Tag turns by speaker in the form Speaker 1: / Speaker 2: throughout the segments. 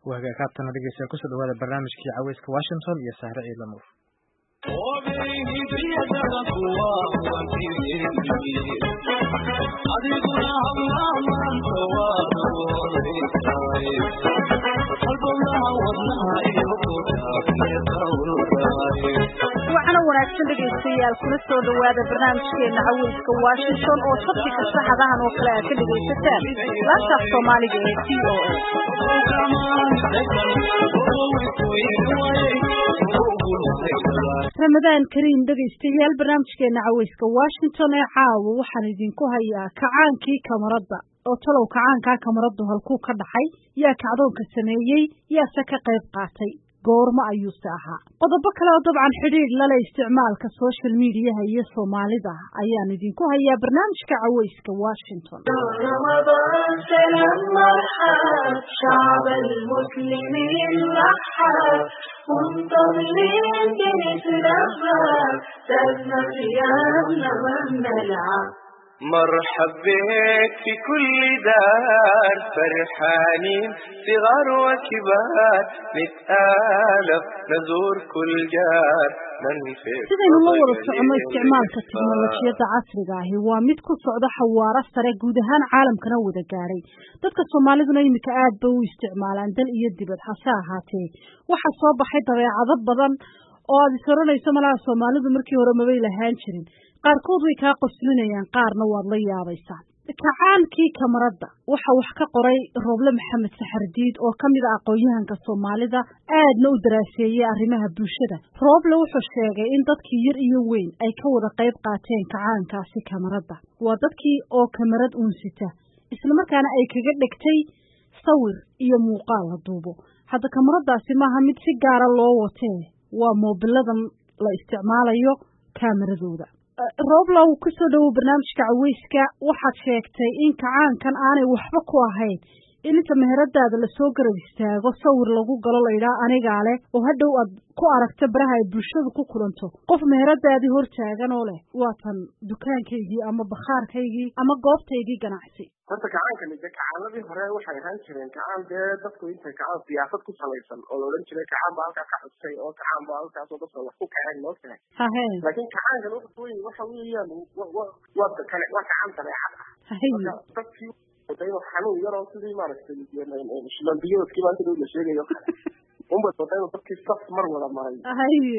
Speaker 1: waa hagaag haatana dhegeystayaal kusoo dhawaada barnaamijkii caweyska washington iyo sahre ciidla nuur
Speaker 2: waxaana wanaagsan dhegaystayaal kuna soo dhawaada barnaamijkeena caweyska washington oo sabti kasta xadahan oo kale aad ka dhegaysataan laantaaf soomaaliga ee t o ramadaan kariim dhegaystayaal barnaamijkeena caweyska washington ee caawa waxaan idinku hayaa kacaankii kamaradda oo talow kacaankaa kamaraddu halkuu ka dhaxay yaa kacdoonka sameeyey yaase ka qayb qaatay goormo ayuuse ahaa qodobo kale oo dabcan xidhiidh lale isticmaalka social mediaha iyo soomaalida ayaan idinku hayaa barnaamijka caweyska washington
Speaker 3: مرحب بك في كل دار فرحانين صغار وكبار نتآلف نزور كل جار
Speaker 2: sidaynu la wada soconno isticmaalka tiknolojiyadda casriga ahi waa mid ku socda xawaaro sare guud ahaan caalamkana wada gaadhay dadka soomaaliduna iminka aad bay u isticmaalaan dal iyo dibad hase ahaatee waxaa soo baxay dabeecado badan oo aad is oranayso malaha soomaalidu markii hore mabay lahaan jirin qaarkood way kaa qoslinayaan qaarna waad la yaabaysaa kacaankii kamaradda waxa wax ka qoray rooble maxamed saxardiid oo ka mid a aqoon-yahanka soomaalida aadna u daraaseeyey arrimaha bulshada rooble wuxuu sheegay in dadkii yar iyo weyn ay ka wada qayb qaateen kacaankaasi kamaradda waa dadkii oo kamarad uunsita islamarkaana ay kaga dhegtay sawir iyo muuqaal la duubo hadda kamaraddaasi maaha mid si gaara loo watee waa moobiladan la isticmaalayo kaamaradooda rooblow kusoo dhowow barnaamijka caweyska waxaad sheegtay in kacaankan aanay waxba ku ahayn in inta meheradaada lasoo garab istaago sawir lagu galo laydhaa anigaa leh oo hadhow aad ku aragta baraha ay bulshadu ku kulanto qof meheradaadii hor taagan oo leh waatan dukaankaygii ama bakhaarkaygii ama goobtaygii ganacsi
Speaker 4: horta kacaankani de kacaaladii hore waxay ahaan jireen kacaan dee dadku intay kacaan siyaasad ku salaysan oo la odhan jiray kacaan baa halkaa ka xusay oo kacaan baa halkaasoo dadka wax ku kaceen loo tahay
Speaker 2: hahe
Speaker 4: laakiin kacaankan waxa wey waxa weeyaan waa kale waa kacaan dabeecad ah marka dadkii wadayno xanuun yaroo sidii maaragtay shimambiyoodkii maanta dhow la sheegayo kale unbay wadayno dadkii saf mar wada maray
Speaker 2: haye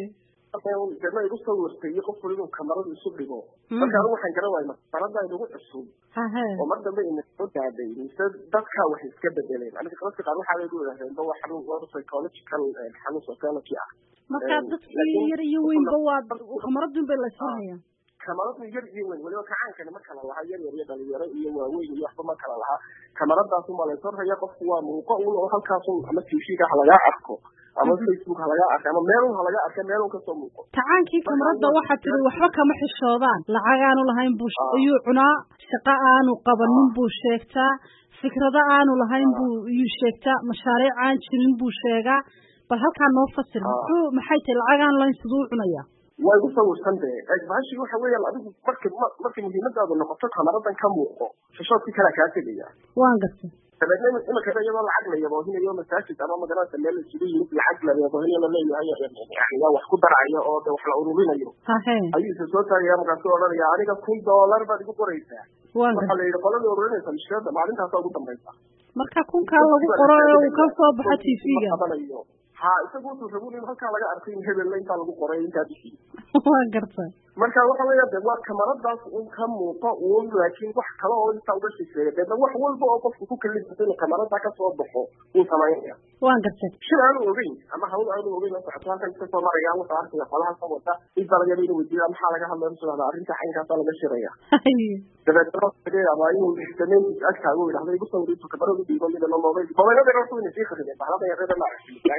Speaker 4: dema igu sawirtay iyo qof waliba kamarada isu dhigo marka anigu waxaan garan waayay marada inagu cusub
Speaker 2: hahe
Speaker 4: oo mar dambe inasoo daaday mise dadkaa wax iska bedeleen aniga dadka qaar waxaa bay yidhahdeen ba waa xanuun waa psychological xanuun sociology ah
Speaker 2: marka dadkii yar iyo weynba waa kamaradun bay laysahayaan
Speaker 4: kamaradu yar iyo weyn waliba kacaankani ma kala lahaa yar yar iyo dhalinyaro iyo waaweyn iyo waxba ma kala lahaa kamaradaas unbaa laysoo haya qofku waa muuqo un oo halkaasun ama tvga ha lagaa arko ama facebook ha lagaa arka ama meelun ha lagaa arka meelun kasoo muuqo
Speaker 2: kacaankii kamaradda waxaa tiri waxba kama xishoodaan lacag aanu lahayn buu ayuu cunaa shaqo aanu qabanin buu sheegtaa fikrado aanu lahayn buu iyuu sheegtaa mashaariic aan jirin buu sheegaa bal halkaa noo fasir muxuu maxay tahay lacag aan lahayn siduu u cunayaa
Speaker 4: waa igu sawirsan de bahashi waxa weeyaan adigu marka markay muhiimadaadu noqoto kamaradan ka muuqo xishoodkii kalaa kaa tegaya
Speaker 2: waan gartay
Speaker 4: dabeedna imika iyadoo lacag la yaboohinayo masaajid ama magaranaysa meel isugu yimid lacag la yaboohinayo laleeyahay yani waa wax ku darayo oo de wax la ururinayo
Speaker 2: hahe
Speaker 4: ayuu isa soo taagaya markaasuu odhanaya aniga kun dollar baad igu qoraysaa
Speaker 2: waan
Speaker 4: waxaa
Speaker 2: gartay
Speaker 4: la yidhi qoladii ururinaysa mushkilada maalintaasa ugu dambaysa
Speaker 2: marka kunkaa lagu qoro ee uu ka soo baxo tvga
Speaker 4: qabanayo ha isagu wuxuu rabu in halkaa laga arkay in hebella intaa lagu qoray intaa bixi
Speaker 2: waan gartay
Speaker 4: marka waxa weeya de waa kamaradaas un ka muuqo uun laakiin wax kale oo intaa uga shisheeya deedna wax walba oo qofku ku kalifasa inuu kamarada kasoo baxo wuu samaynaya
Speaker 2: waan gartay
Speaker 4: shil aanu ogeyn ama hawl aanu ogeyn la socoto halkan iska soo maraya wuxuu arkaya qolaha ka wata in dalagyada inuu weydiiya maxaa laga hadlaya musulada arrinta caynkaasaa laga shiraya
Speaker 2: haye
Speaker 4: dabeetna ama inuu dameyn agtaago yidhahdo igu sawir intuu kamarada dhiibo midana mobayl mobayladana wuxuu ina sii khadimay bahlada yarada la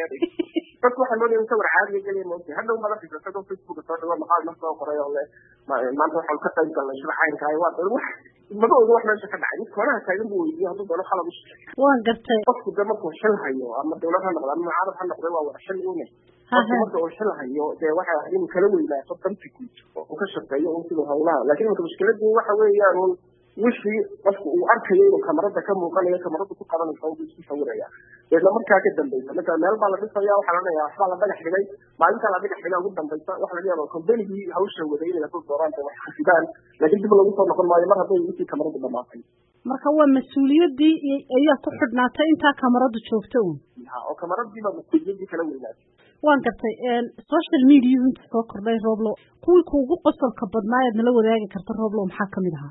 Speaker 4: dadku waxaa loo leeyahay sawir caadiga geliya moogtay hadhow mala fikrasado facebook soo dhigo maqaal ma soo qoray oo le maanta waxaan ka qayb galnay shir caynkaay waa wax maba oga wax meesha ka dhacay mid koonaha taagan buu weydiiyey hadduu doono qalab ushe
Speaker 2: waan gartay
Speaker 4: qofku de markuu xil hayo ama dawlad ha noqdo ama mucaarad ha noqdo waa wada xil une qofku marka uu xil hayo dee waxa ahayd inuu kala weynaato danti guud oo uu ka shaqeeyo un siduu hawlaha laakiin imika mushkiladii waxa weeyaan un wixii qofku uu arkayo inuu kamarada ka muuqanayo kamarada ku qabanaysa uu isku sawiraya deedna markaa ka dambeysa marka meel baa la dhisaya waxaa la dhaya waxbaa la dhagax dhigay maalinta la dhagax dhigaa ugu dambeysa waxa laga yaaba kombanigii hawsha waday inay ku dooraan wax khasibaan laakiin dib lagu soo noqon maayo mar hadday intii kamarada dhamaatay
Speaker 2: marka waa mas-uuliyadii ayaa ku xidhnaatay intaa kamaradu joogto un
Speaker 4: oo kamaradiiba mas-uuliyadii kala weynaatay
Speaker 2: waan gartay social media inta soo kordhay roblo kuwii kuugu qosolka badnaa eed nala wadaagi karta roblo maxaa kamid ahaa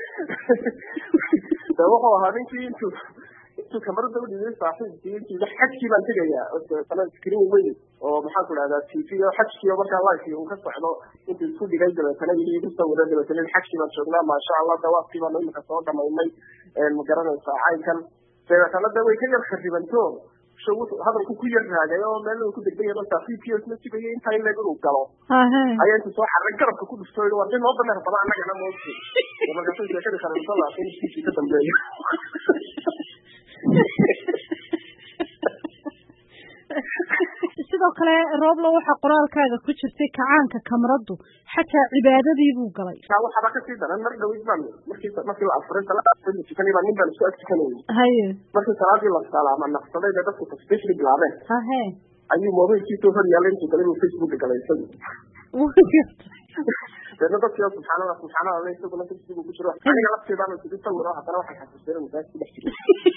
Speaker 4: de wuxuu ahaa ninkii intuu intuu kamarada u dhibay saaxiibkii intii xajkii baan tegayaa sana screen weyn oo maxaan ku dhahdaa t v o xajkii oo markaa live uu ka socdo intuu isku dhigay dabeetana yii igu sawiro dabeetana xajkii baan joognaa maasha allah dawaafkii baan imika soo dhamaynay ma garanaysaa caynkan dabeetana de way ka yar kharibanto hadalku ku yar raagay oo meel ku degdegaya saaxiibkii isna sugaya intaa in leeg inuu galo ayaa inta soo xarray garabka ku dhufto waa nin noo dameer badan annagana moogti markaasay sheekadii kharibanto laakiin iskiisii ka dambeeyo
Speaker 2: sidoo kale rooblo waxaa qoraalkaaga ku jirtay kacaanka kamaradu xataa cibaadadii buu galay
Speaker 4: waxaaba kasii daran mar dhawid baan markii markii la afuray salaada tukanay baa nin baan isku ag tukanayay
Speaker 2: haye
Speaker 4: markii salaadii la salaama naqsaday ba dadku tasbiixdii bilaabeen
Speaker 2: hahe
Speaker 4: ayuu mobilkiisoo hor yaallay intuu galay buu facebook galay isagu deedna dadkii oo subxaanallah subxaanallah isaguna facebook ku jiro aniga lafteedaan isugu sawiro haddana waxay xasuusteen masaajid ku dhex jiray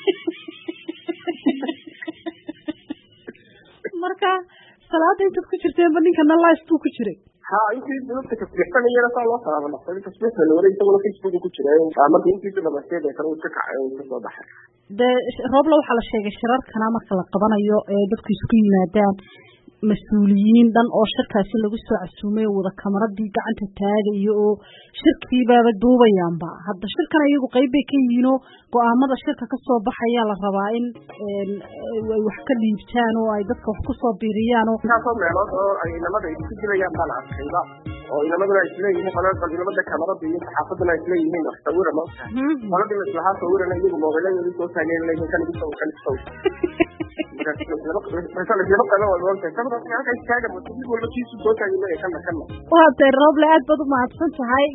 Speaker 2: marka salaada intaad ku jirteenba ninkana live buu ku jiray
Speaker 4: ha intii dadka tasbiixsanayana saa loo salaama naqsaday tasbiixda la waday isaguna facebook ku jiray marka intiisa dhamasteed ee kale uu iska kacay uu iska soo baxay
Speaker 2: dee roobla waxaa la sheegay shirarkana marka la qabanayo ee dadku isku yimaadaan mas-uuliyiin dhan oo shirkaasi lagu soo casuumay wada kamaradii gacanta taagayo oo shirkiibaaba duubayaanba hadda shirkan iyagu qayb bay ka yihiin oo go-aamada shirka kasoo baxayaa la rabaa in ay wax ka dhiibtaan oo ay dadka wax kusoo biiriyaan oo
Speaker 4: intaasoo meelood oo ay inamada ay ku jirayaan baan arkayba oo inamaduna ay isleeyihiin qolada inamada kamarada iyo saxaafaduna ay isleeyihiin wax sawira ma qoladii la islahaa sawirana iyagu moobiladoodii soo taageen leeyihiin kan igu sawir kan igu sawir
Speaker 2: waatay rooble aad baad u mahadsan tahay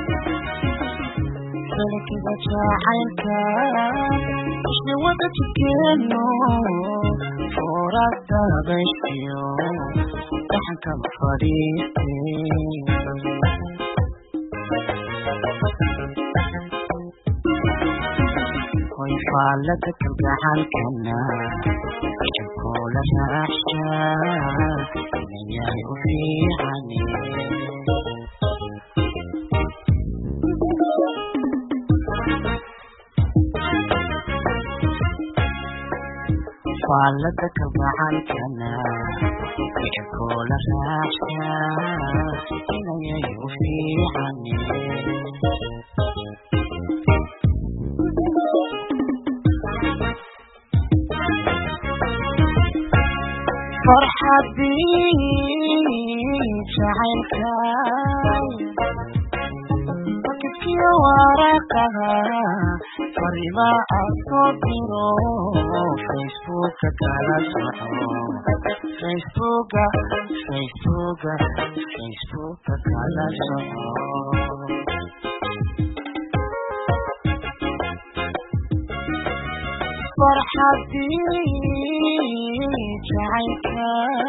Speaker 5: salkiga jacaylka isna wada tukeeno foorada habayshiyo dhaxankaba fadhiiste hoy faallada kalgacalkana kula raacshaa inayahay u fiicane faallada kalgacalkana kula raacshaa inayahay u fiicane farxadii jacaylka bakidkiyo waraqaha farima aad soo diro facebooka kala soco facebooka facebooka facebooka kala soco farxadii jacaylka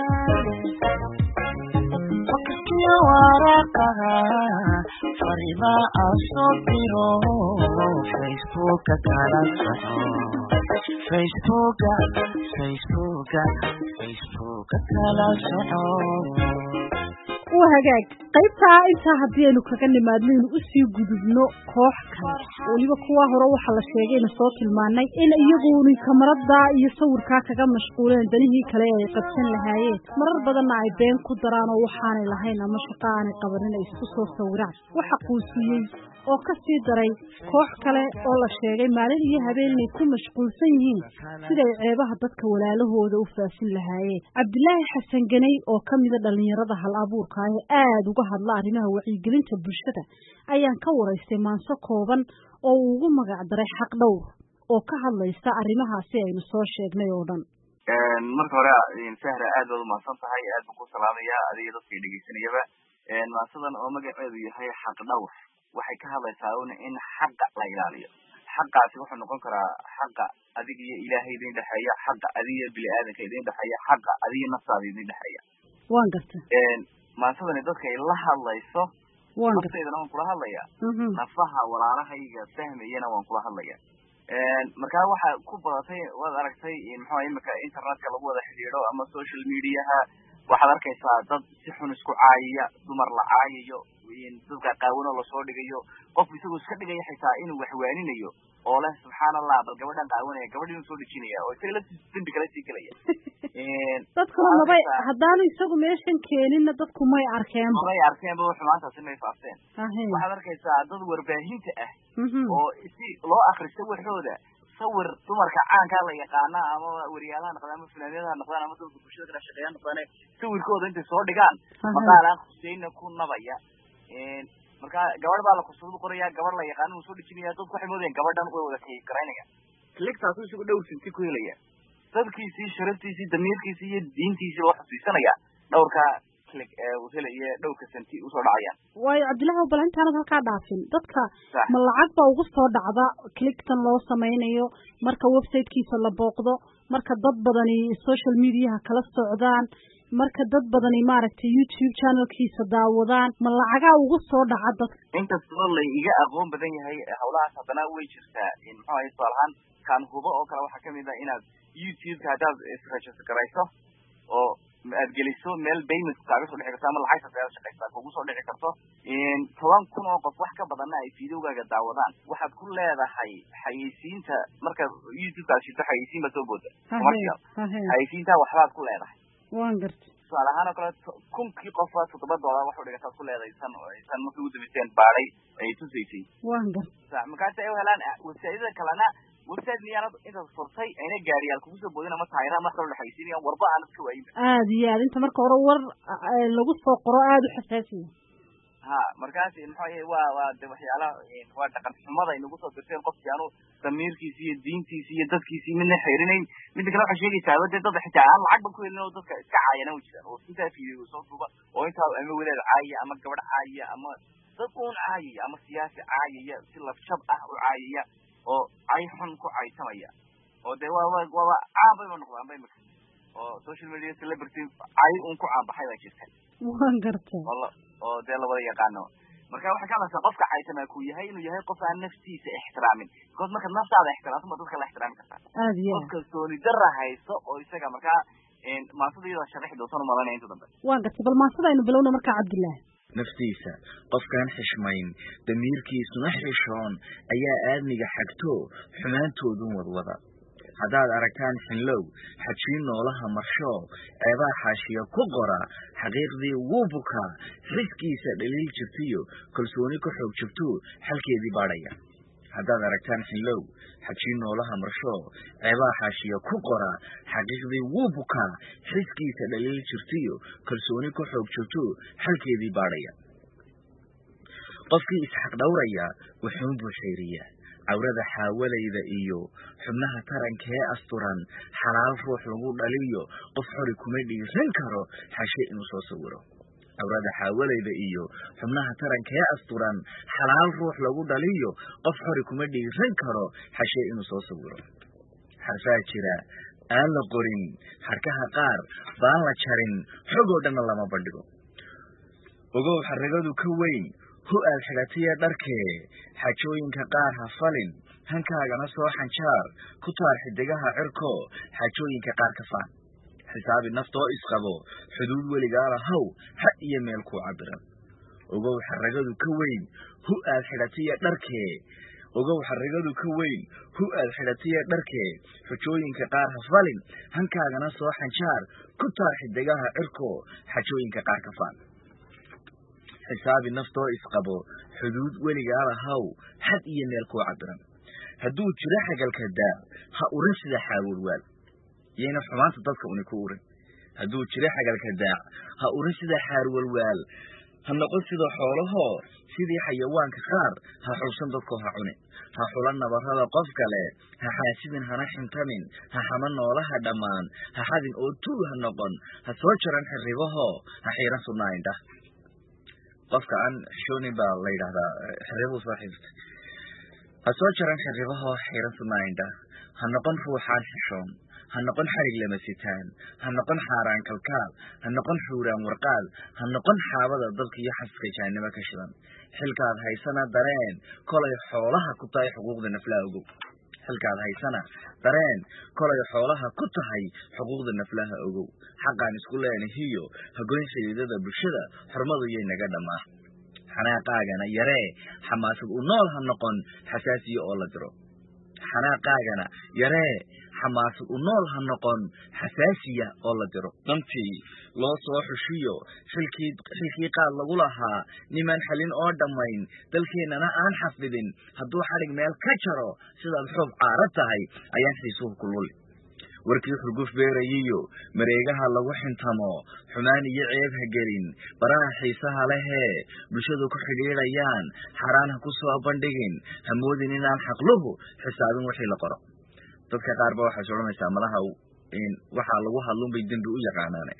Speaker 5: fakkiyo waraqaha farima asoo diro facebooka kala soco facebooka facebooka facebooka kala soco
Speaker 2: waa hagaag qaybtaa intaa haddii aynu kaga nimaadno inu usii gudubno koox kale weliba kuwa hore waxaa la sheegayna soo tilmaanay in iyaguni kamarada iyo sawirkaa kaga mashquuleen danihii kale ee ay qabsan lahaayeen marar badanna ay been ku daraan oo waxaanay lahayn ama shaqo aanay qabanin ay isku soo sawiraan waxa quusiyey oo ka sii daray koox kale oo la sheegay maalin iyo habeen inay ku mashquulsan yihiin siday ceebaha dadka walaalahooda u faafin lahaayeen cabdilaahi xasan ganey oo ka mida dhallinyarada hal abuurka ah ee aada uga hadla arrimaha wacyigelinta bulshada ayaan ka waraystay maanso kooban oo uu ugu magac daray xaq dhowr oo ka hadlaysa arrimahaasi aynu soo sheegnay oo dhan
Speaker 6: marka hore sahra aad baad umahadsan tahay aad baan ku salaamaya adiga dadka dhegeysanayaba maansadan oo magaceedu yahay xaq dhawr waxay ka hadlaysaa un in xaqa la ilaaliyo xaqaasi wuxuu noqon karaa xaqa adiga iyo ilaahay idin dhexeeya xaqa adiga iyo bini aadanka idin dhexeeya xaqa adiga naftaada idin dhexeeya
Speaker 2: waan garta
Speaker 6: maantadani dadka ay la hadlayso
Speaker 2: waan garta
Speaker 6: naftaydana waan kula hadlaya
Speaker 2: Mhm.
Speaker 6: nafaha walaalahayga fahmayana waan kula hadlaya markaa waxa ku badatay waad aragtay maxaa imika internetka lagu wada xidhiidho ama social mediaha waxaad arkaysaa dad si xun isku caayaya dumar la caayayo dadka qaawanoo lasoo dhigayo qofku isagoo iska dhigaya xitaa inuu waxwaaninayo oo leh subxaan allah bal gabadhan qaawanaya gabadhi inuu soo dhejinaya oo isaga laftiisa dembi kala sii gelaya
Speaker 2: dadkuna mabay haddaanu isagu meeshan keeninna dadku may arkeenba
Speaker 6: may arkeenba xumaantaasi may faafteen
Speaker 2: ahe
Speaker 6: waxaad arkaysaa dad warbaahinta ah
Speaker 2: Mhm.
Speaker 6: oo si loo akristo waxooda sawir dumarka caankaa la yaqaana ama wariyaalaha noqdaan ama funaaniyadaha noqdaan ama dadka bulshada kala shaqeeya noqdaan sawirkooda intay soo dhigaan
Speaker 2: Aha.
Speaker 6: maqaalaan huseyna ku nabaya marka gabadh baa la kusuradu qoraya gabadh la yaqaana uu soo dhejinaya dadku waxay moodayaan gabadhan way wada kayikaraynaya kligtaasu isagu dhowr sinti ku helaya dadkiisii sharaftiisii damiirkiisii iyo diintiisii loo xusiisanaya dhowrka clig ee uu helaya dhowrka santi usoo dhacayaan
Speaker 2: waayo cabdillahi bal intaanad halkaa dhaafin dadka
Speaker 6: Sax.
Speaker 2: ma lacag baa ugu soo dhacda clictan loo samaynayo marka websitekiisa la booqdo marka dad badani social mediaha kala socdaan marka dad badani maaragtay youtube channelkiisa daawadaan ma lacagaa ugu soo dhaca dadka
Speaker 6: inkastoo la iga aqoon badan yahay hawlahaas haddana way jirtaa muxuu ahay tusaale ahaan kaan hubo oo kale waxaa kamid ah inaad youtube-ka haddaad isregister garayso oo aad geliso meel payment kaaga soo dhici karto ama lacagta kaaga shaqaysa kugu soo dhici karto toban kun oo qof wax ka badanna ay videogaaga daawadaan waxaad ku leedahay xayeysiinta marka youtube-ka aad shito xayeysiin baa soo booda commercial
Speaker 2: Hahe,
Speaker 6: xayeysiintaa waxbaad ku leedahay
Speaker 2: waan garta
Speaker 6: tusaale ahaan oo kale to- kunkii qof baa toddoba dollar wax u dhigataad ku leedahay san san markii ugu dambeyseen baadhay ay tusaysay
Speaker 2: waan garta
Speaker 6: sa markaasi ay u helaan website-yada kalena website miyaanad intaad furtay ayna gaariyaal kugu soo boodin ama taayiraha marka la dhexaysiinayaan warba aan iska waayinba
Speaker 2: aada iyo aad inta marka hore war eh, lagu soo qoro aada u xasaasiya
Speaker 6: ha markaasi maxaa yahay waa waa de waxyaalaha waa dhaqan xumada ay nagu soo dirteen qofkii aanu damiirkiisi iyo diintiisi iyo dadkiisii midna xeerinayn midda kale waxay sheegaysaa dee dad xitaa aan lacag ba ku helin oo dadka iska caayana u jiraan oo intaa fiidiyo soo duuba oo intaa ama wadaad caayaya ama gabadh caayaya ama dad uun caayaya ama siyaasi caayaya si lafjab ah u caayaya oo cay xun ku caysamaya oo dee waa waa waaba caan bayba noqdaan ba imika oo social media celebrity cay uun ku caanbaxay baa jirta
Speaker 2: waan garta
Speaker 6: oo la- oo dee lawada yaqaano marka waxay ka hadlaysaa qofka caytama ku yahay inuu yahay qof aan naftiisa ixtiraamin because markaad naftaada ixtiraamto ma dadka la ixtiraami kartaa
Speaker 2: aada iyo
Speaker 6: qof
Speaker 2: aad
Speaker 6: kalsooni dara hayso oo isaga markaa maasada iyada sharaxi doontan umalanaya inta dambe
Speaker 2: waan garta bal maasada aynu bilowna markaa cabdillahi
Speaker 7: naftiisa qofkaan xishmayn damiirkiisuna xishoon ayaa aadmiga xagto xumaantoodun wadwada haddaad aragtaan xinlow xajiin noolaha marsho ceebaa xaashiya ku qora xaqiiqdii wuu bukaa xiskiisa dhaliil jirtiyo kalsooni ka xoog jirto xalkeedii baadhaya haddaad aragtaan xinlow xajiin noolaha marsho ceebaa xaashiya ku qora xaqiiqdii wuu bukaa xiskiisa dhaliil jirtiyo kalsooni ka xoog jirto xalkeedii baadhaya qofkii isxaq dhowraya wuxuun buu xeeriyaa cawrada xaawalayda iyo xubnaha tarankee asturan xalaal ruux lagu dhaliyo qof xori kuma dhiiran karo xashe inuu soo sawiro cawrada xaawalayda iyo xubnaha tarankee asturan xalaal ruux lagu dhaliyo qof xori kuma dhiiran karo xashe inuu soo sawiro xarfaa jira aan la qorin xarkaha qaar baan la jarin xogoo dhanna lama bandhigo ogow xaragadu ka weyn hu aad xidhatiya dharkee xajooyinka qaar ha falin hankaagana soo xanjaar ku taar xidigaha cirko xajooyinka qaar ka faan xisaabi naftoo isqabo xuduud weligaa lahow ha iyo meel kuu cabiran ogow xaragadu ka weyn hu aad xidhatiya dharkee ogow xaragadu ka weyn hu aad xidhatiya dharkee xujooyinka qaar ha falin hankaagana soo xanjaar ku taar xidigaha cirko xajooyinka qaar ka faan xisaabi naftoo isqabo xuduud weligaa lahow xad iyo meel kuu cabiran hadduu jiro xagalka daa ha urin sida xaawalwaal yayna xumaanta dadka uni ku urin hadduu jiro xagalka daac ha urin sida xaarwalwaal ha noqon sida xoolahoo sidii xayawaanka qaar ha xulsan dadkoo ha cuni ha xulan nabarrada qof kale ha xaasidin hana xintamin ha xama noolaha dhammaan ha xadin oo tuul ha noqon ha soo jaran xirribahoo ha xiiran sudnaa indhah qofka aan xishoonin baa la yidhahdaa xirribuu soo xidhirtay ha soo jaran xirribahoo xiran sumaindha ha noqon ruuxaan xishoon ha noqon xarig lama sitaan ha noqon xaaraan kalkaal ha noqon xuuraan warqaad ha noqon xaabada dabka iyo xaska jahanimo ka shidan xilkaad haysana dareen kolay xoolaha ku tahay xuquuqda naflaha ogow xilkaad haysana dareen kolay xoolaha ku tahay xuquuqda naflaha ogow xaqaan isku leenahiyo hagoyn xidhiidada bulshada xurmadu yay naga dhammaa xanaaqaagana yaree xamaasad u nool ha noqon xasaasiya oo la diro xanaaqaagana yaree xamaasad u nool ha noqon xasaasiya oo la diro dantii loo soo xushiyo xilkii xilkii qaad lagu lahaa nimaan xalin oo dhammayn dalkeennana aan xafidin hadduu xadhig meel ka jaro sidaad xoob caara tahay ayaan xiisuhu ku luli warkii xurguf beerayiyo mareegaha lagu xintamo xumaan iyo ceeb ha gelin baraha xiisaha lehee bulshadu ku xidhiidhayaan xaaraan ha ku soo bandhigin ha moodin inaan xaqluhu xisaabin wixii la qoro dadka qaar ba waxaad odhanaysaa malaha waxaa lagu hadlunbay dembi u yaqaanaane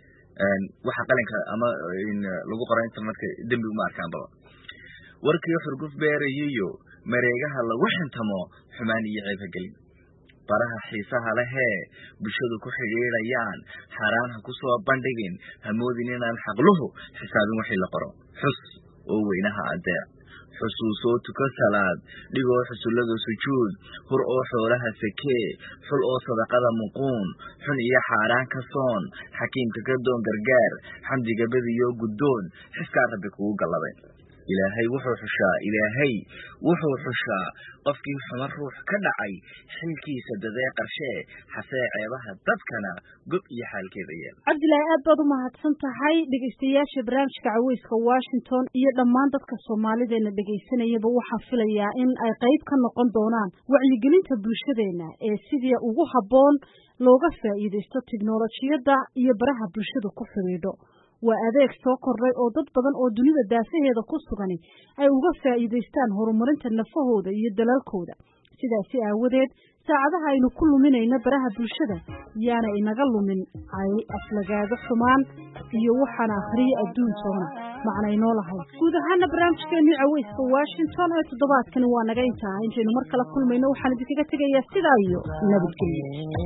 Speaker 7: waxa qalinka ama lagu qora internetka dembi uma arkaan baba warkii xurguf beerayiyo mareegaha lagu xintamo xumaan iyo ceeb ha gelin baraha xiisaha lehee bulshadu ku xidhiidhayaan xaaraan ha ku soo bandhigin ha moodin inaan xaqluhu xisaabin wixii la qoro xus oo weynaha adeec xusuusoo tuko salaad dhigoo xusullada sujuud hur oo xoolaha sakee xul oo sadaqada muquun xun iyo xaaraan ka soon xakiimka ka doon gargaar xamdiga bediyo guddoon xiskaa rabbi kugu galladay ilaahay wuxuu xushaa ilaahay wuxuu xushaa qofkii xuma ruux ka dhacay xilkiisa dadee qarshee xasee ceebaha dadkana gob iyo xaalkeeda yeel
Speaker 2: cabdilaahi aad baad u mahadsan tahay dhegaystayaasha barnaamijka caweyska washington iyo dhammaan dadka soomaalideena dhegaysanayaba waxaa filayaa in ay qayb ka noqon doonaan wacyigelinta bulshadeena ee sidii ugu habboon looga faa'iidaysto tiknolojiyadda iyo baraha bulshada ku xidhiidho waa adeeg soo kordhay oo dad badan oo dunida daafaheeda ku sugani ay uga faa'iidaystaan horumarinta nafahooda iyo dalaalkooda sidaasi aawadeed saacadaha aynu ku luminayno baraha bulshada yaana inaga lumin ay aflagaado xumaan iyo waxaana akhriye adduun toona macnaynoo lahay guud ahaana barnaamijkeennii caweyska washington ee toddobaadkani waa naga intaa intaynu mar kala kulmayno waxaan idinkaga tegayaa sidaa iyo nabadgelyo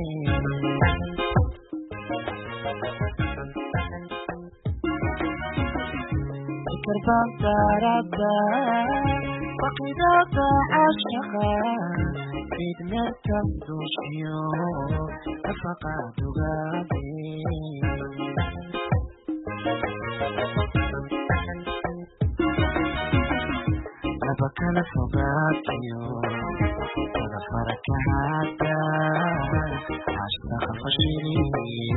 Speaker 5: كربان وقدات عشقا فيدنا تمدوشيو فقط غادي لبكنا فقاتيو وغفرك هادا عشق فشيري